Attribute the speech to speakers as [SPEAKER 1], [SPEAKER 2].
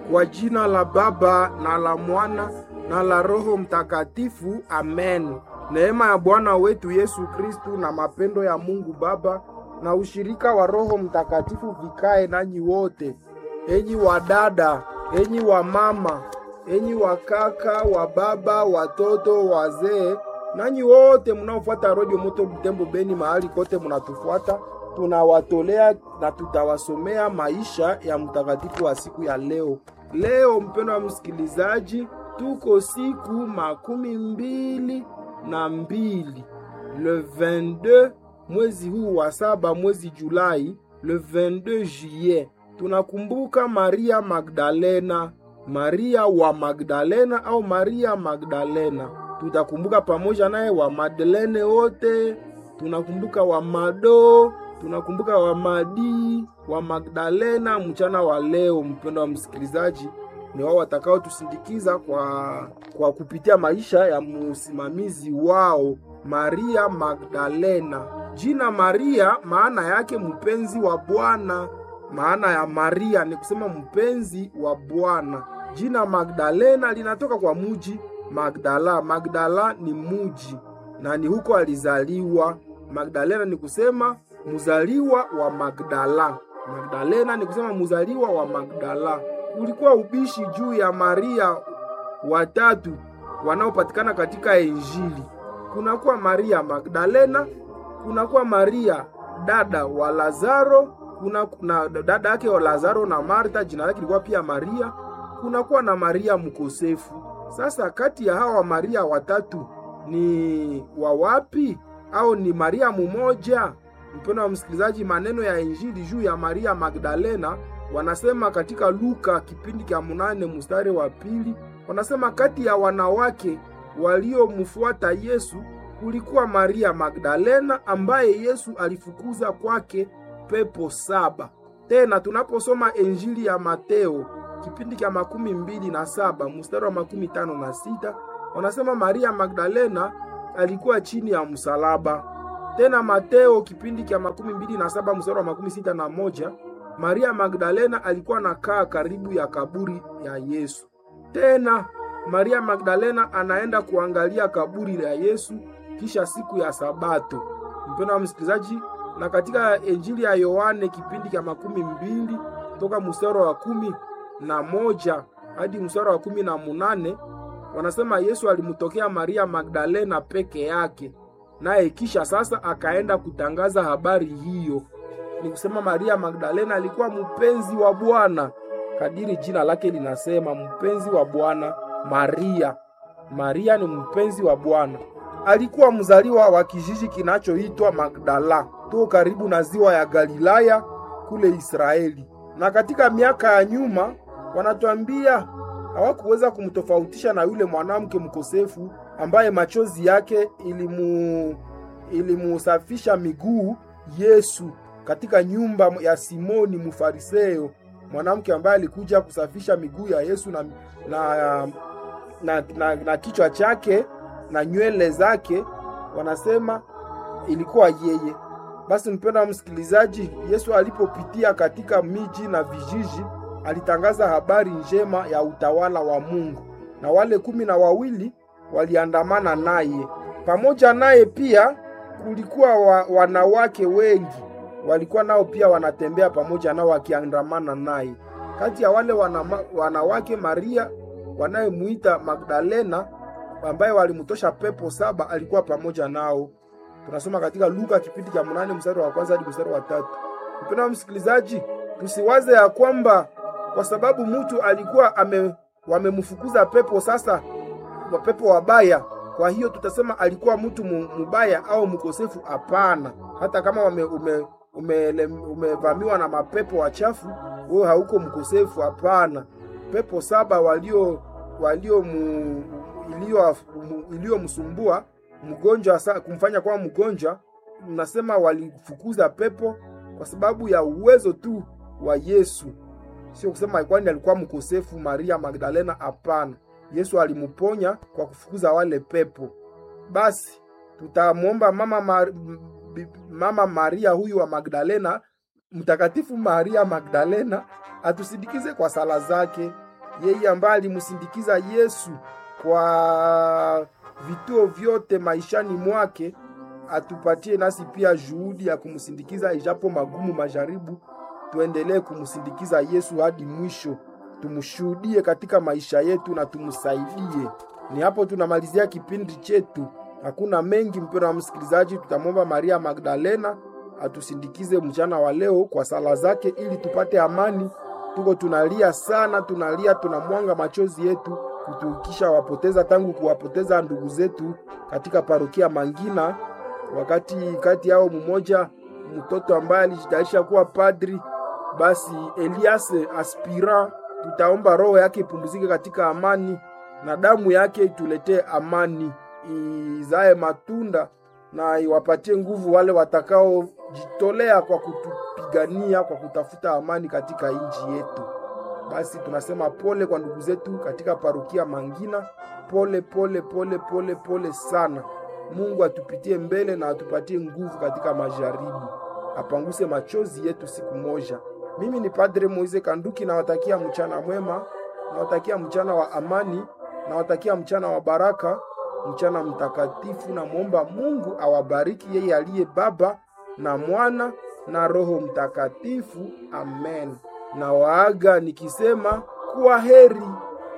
[SPEAKER 1] Kwa jina la Baba na la Mwana na la Roho Mtakatifu, amen. Neema ya Bwana wetu Yesu Kristu na mapendo ya Mungu Baba na ushirika wa Roho Mtakatifu vikae nanyi wote, enyi wadada, enyi wamama, enyi wakaka, wa baba, watoto, wazee, nanyi wote mnaofuata Radio Moto Butembo Beni, mahali kote mnatufuata, tunawatolea na tutawasomea maisha ya mtakatifu wa siku ya leo. Leo mpendwa wa msikilizaji, tuko siku makumi mbili na mbili le 22 mwezi huu wa saba, mwezi Julai, le 22 juillet, tunakumbuka Maria Magdalena, Maria wa Magdalena au Maria Magdalena. Tutakumbuka pamoja naye wa Madeleine wote, tunakumbuka wa Mado, tunakumbuka wa Madi, wa Magdalena mchana wa leo. Mpendo wa msikilizaji, ni wao watakao tusindikiza kwa, kwa kupitia maisha ya msimamizi wao Maria Magdalena. Jina Maria maana yake mpenzi wa Bwana. Maana ya Maria ni kusema mpenzi wa Bwana. Jina Magdalena linatoka kwa muji Magdala. Magdala ni muji na ni huko alizaliwa. Magdalena ni kusema muzaliwa wa Magdala. Magdalena ni kusema muzaliwa wa Magdala. Ulikuwa ubishi juu ya Maria watatu wanaopatikana katika Injili. Kunakuwa Maria Magdalena, kunakuwa Maria dada wa Lazaro, kuna, kuna dada yake wa Lazaro na Marta, jina lake lilikuwa pia Maria. Kunakuwa na Maria mkosefu. Sasa kati ya hawa Maria watatu ni wa wapi? Au ni Maria mumoja? Mpendo wa msikilizaji, maneno ya Injili juu ya Maria Magdalena wanasema katika Luka kipindi cha munane mstari wa pili, wanasema kati ya wanawake waliomfuata Yesu kulikuwa Maria Magdalena ambaye Yesu alifukuza kwake pepo saba. Tena tunaposoma Injili ya Mateo kipindi cha makumi mbili na saba mstari wa makumi tano na sita wanasema Maria Magdalena alikuwa chini ya msalaba. Tena Mateo kipindi cha makumi mbili na saba mstari wa makumi sita na moja Maria Magdalena alikuwa nakaa karibu ya kaburi ya Yesu. Tena Maria Magdalena anaenda kuangalia kaburi la Yesu kisha siku ya Sabato. Mpendo wa msikilizaji, na katika Injili ya Yohane kipindi cha makumi mbili toka mstari wa kumi na moja hadi mstari wa kumi na munane wanasema Yesu alimtokea Maria Magdalena peke yake, naye kisha sasa akaenda kutangaza habari hiyo. Ni kusema Maria Magdalena alikuwa mpenzi wa Bwana, kadiri jina lake linasema, mpenzi wa Bwana. Maria, Maria ni mpenzi wa Bwana. Alikuwa mzaliwa wa kijiji kinachoitwa Magdala, tuko karibu na ziwa ya Galilaya kule Israeli. Na katika miaka ya nyuma wanatuambia hawakuweza kumtofautisha na yule mwanamke mkosefu ambaye machozi yake ilimu ilimusafisha miguu Yesu katika nyumba ya Simoni Mfariseo, mwanamke ambaye alikuja kusafisha miguu ya Yesu na, na, na, na, na kichwa chake na nywele zake, wanasema ilikuwa yeye. Basi mpendwa wa msikilizaji, Yesu alipopitia katika miji na vijiji, alitangaza habari njema ya utawala wa Mungu, na wale kumi na wawili waliandamana naye. Pamoja naye pia kulikuwa wa, wanawake wengi walikuwa nao pia wanatembea pamoja nao wakiandamana naye. Kati ya wale wanama, wanawake Maria wanayemuita Magdalena ambaye walimtosha pepo saba alikuwa pamoja nao. Tunasoma katika Luka kipindi cha mnane mstari wa kwanza hadi mstari wa tatu. Mpendwa msikilizaji, tusiwaze ya kwamba kwa sababu mtu alikuwa ame, wamemfukuza pepo sasa wa pepo wabaya, kwa hiyo tutasema alikuwa mtu mubaya au mkosefu. Hapana, hata kama wame, ume, umevamiwa ume na mapepo wachafu, wewe hauko mkosefu. Hapana, pepo saba walio walio mu, iliyomsumbua mgonjwa kumfanya kuwa mgonjwa, mnasema walifukuza pepo kwa sababu ya uwezo tu wa Yesu, sio kusema kwani alikuwa mkosefu Maria Magdalena. Hapana, Yesu alimuponya kwa kufukuza wale pepo. Basi tutamwomba mama Mar Mama Maria huyu wa Magdalena, Mtakatifu Maria Magdalena atusindikize kwa sala zake yeye ambaye alimsindikiza Yesu kwa vituo vyote maishani mwake, atupatie nasi pia juhudi ya kumsindikiza, ijapo magumu majaribu, tuendelee kumsindikiza Yesu hadi mwisho, tumshuhudie katika maisha yetu na tumsaidie. Ni hapo tunamalizia kipindi chetu. Hakuna mengi, mpendwa wa msikilizaji, tutamwomba Maria Magdalena atusindikize mchana wa leo kwa sala zake, ili tupate amani. Tuko tunalia sana, tunalia, tunamwanga machozi yetu kutukisha wapoteza tangu kuwapoteza ndugu zetu katika parokia Mangina, wakati kati yao mmoja mtoto ambaye alijitayarisha kuwa padri. Basi Elias aspira, tutaomba roho yake ipumzike katika amani na damu yake ituletee amani, izae matunda na iwapatie nguvu wale watakaojitolea kwa kutupigania kwa kutafuta amani katika nchi yetu. Basi tunasema pole kwa ndugu zetu katika parukia Mangina, pole pole pole pole pole sana. Mungu atupitie mbele na atupatie nguvu katika majaribu, apanguse machozi yetu siku moja. Mimi ni Padre Moise Kanduki, nawatakia mchana mwema, nawatakia mchana wa amani, nawatakia mchana wa baraka, mchana mtakatifu. Namwomba Mungu awabariki yeye aliye Baba na Mwana na Roho Mtakatifu. Amen. Na waaga nikisema kuwa heri.